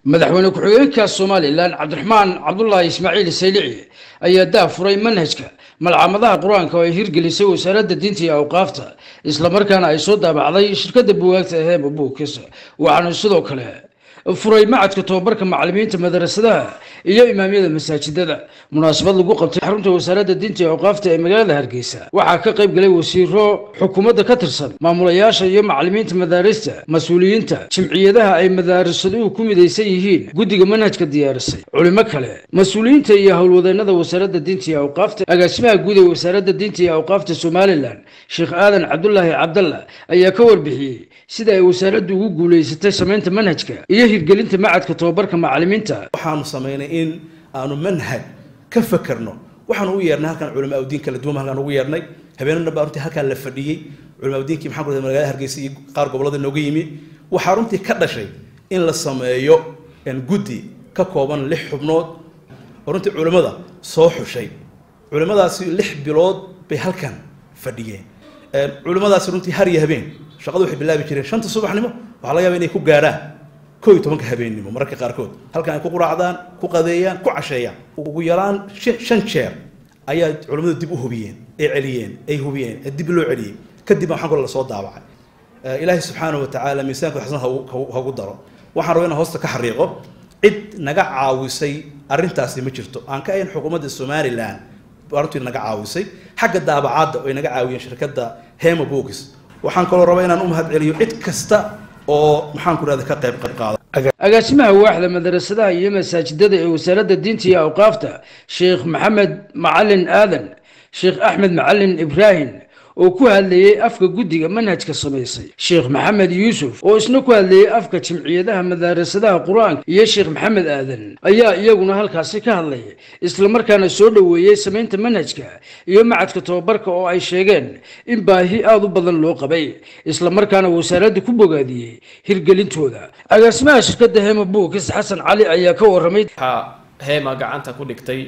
madaxweyne ku-xigeenka somalilan cabdiraxmaan cabdulaahi ismaaciil saylici ayaa daa furay manhajka malcamadaha qur-aanka oo ay hirgelisay wasaaradda diinta iyo awqaafta islamarkaana ay soo daabacday shirkadda bugaagta heema buukis waxaana sidoo kale furay macadka tobabarka macalimiinta madarasadaha iyo imaamyada masaajidada munaasabad lagu qabtay xarunta wasaaradda diinta iyo awqaafta ee magaalada hargeysa waxaa ka qayb galay wasiiro xukuumadda ka tirsan maamulayaasha iyo macalimiinta madaarista mas-uuliyiinta jimciyadaha ay madaarisaduhu ku midaysan yihiin guddiga manhajka diyaarisay culimo kale mas-uuliyiinta iyo howlwadeennada wasaaradda diinta iyo awqaafta agaasimaha guud ee wasaaradda diinta iyo awqaafta somalilan sheekh aadan cabdulaahi cabdalla ayaa ka warbixiyey sida ay wasaaraddu ugu guulaysatay samaynta manhajka iyo hirgelinta macadka tobabarka macalimiinta waxaanu samaynay in aanu manhaj ka fakerno waxaan ugu yeernay halkan culamaa udiin kala duwan halkaan ugu yeernay habeenana baa runtii halkaan la fadhiyey culamaa udiinkii maxaan ku rahday magaalada hargeysa iyo qaar gobollada nooga yimi waxaa runtii ka dhashay in la sameeyo guddi ka kooban lix xubnood oo runtii culimmada soo xushay culimmadaasi lix bilood bay halkan fadhiyeen culimmadaasi runtii har iyo habeen shaqadu waxay bilaabi jireen shanta subaxnimo waxaa laga yaaba inay ku gaarhaan koo iyo tobanka habeennimo mararka qaarkood halkan ay ku quraacdaan ku qadeeyaan ku casheeyaan ugu yaraan shan jeer ayaa culimmadu dib u hubiyeen ay celiyeen ay hubiyeen dib loo celiyey kadib waxaan kale lasoo daabacay ilaahay subxaanahu watacaala miisaanka xasan hagu daro waxaan rabaa inaan hoosta ka xariiqo cid naga caawisay arrintaasi ma jirto aan ka ahayn xukuumadda somalilan runtii naga caawisay xagga daabacaadda ay naga caawiyeen shirkadda hema books waxaan kaloo rabaa inaan u mahad celiyo cid kasta oo maxaan ku rahda ka qayb qayb qaada agaasimaha waaxda madarasadaha iyo masaajidada ee wasaaradda diinta iyo awqaafta sheekh maxamed macalin aadan sheekh axmed macalin ibraahim oo ku hadlayey afka guddiga manhajka samaysay sheekh maxamed yuusuf oo isna ku hadlayey afka jimciyadaha madaarasadaha qur-aanka iyo sheekh maxamed aadan ayaa iyaguna halkaasi ka hadlay islamarkaana soo dhoweeyey samaynta manhajka iyo macadka tobabarka oo ay sheegeen in baahi aada u badan loo qabay islamarkaana wasaaradda ku bogaadiyey hirgelintooda agaasimaha shirkadda hema buukis xasan cali ayaa ka waramay waxaa heema gacanta ku dhigtay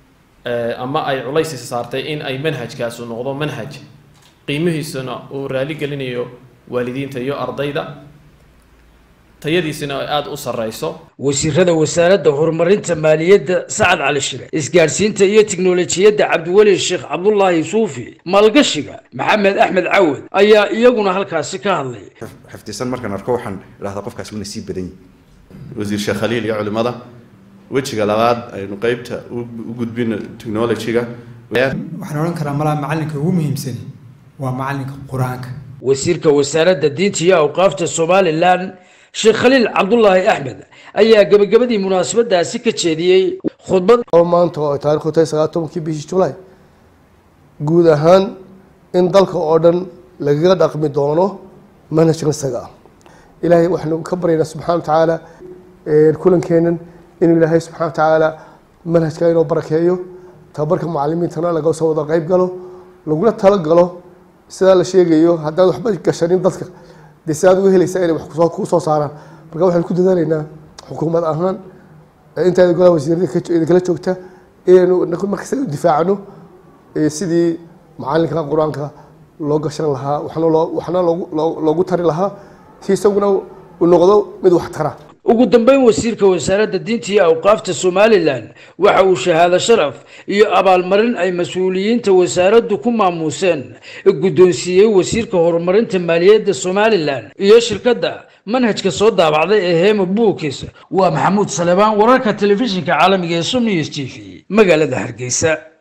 ama ay culaysi saartay in ay manhajkaasu noqdo manhaj qiimihiisuna uu raali gelinayo waalidiinta iyo ardayda tayadiisuna ay aada u sarreyso wasiirada wasaaradda horumarinta maaliyadda sacad cali shire isgaadhsiinta iyo tiknolojiyadda cabdiweli sheekh cabdulaahi suufi maalgashiga maxamed axmed cawad ayaa iyaguna halkaasi ka hadlay xifdisan markaan arko waxaan idhahdaa qofkaas wuna sii badan yihi wasiir sheekh khaliil iyo culimada wejiga labaad aynu qeybta u gudbino technologyga waxaan odhan karaa malaa macalinka ugu muhiimsani waa macalinka qur-aanka wasiirka wasaaradda diinta iyo awqaafta somalilan sheekh khaliil cabdulaahi axmed ayaa gebagabadii munaasabadaasi ka jeediyey khudbad oo maanta oo ay taarikhdu tahay sagaal tobankii bishii julaay guud ahaan in dalka oo dhan lagaga dhaqmi doono manhajkan isaga ah ilaahay waxaanu ka baryaynaa subxana wa tacaala kulankeenan inuu ilaahay subxana wa tacaala manhajka inoo barakeeyo tababarka mucalimiintana laga soo wada qeyb galo lagula talagalo sidaa la sheegayo haddaan waxba gashanin dadka dee si aad uga helaysaa inay wax kuu soo saaraan marka waxaan ku dadaalaynaa xukuumad ahaan intaada golaha wasiirada kala joogta inaynu markasta u difaacno sidii macalinka qur-aanka loo gashan lahaa waxna loo waxna loogu tari lahaa si isaguna uu noqdo mid wax tara ugu dambeyn wasiirka wasaaradda diinta iyo awqaafta somalilan waxa uu shahaado sharaf iyo abaalmarin ay mas-uuliyiinta wasaaraddu ku maamuuseen guddoonsiiyey wasiirka horumarinta maaliyadda somalilan iyo shirkadda manhajka soo daabacday ee hema buukis waa maxamuud salebaan wararka telefishinka caalamiga ee som news t v magaalada hargeysa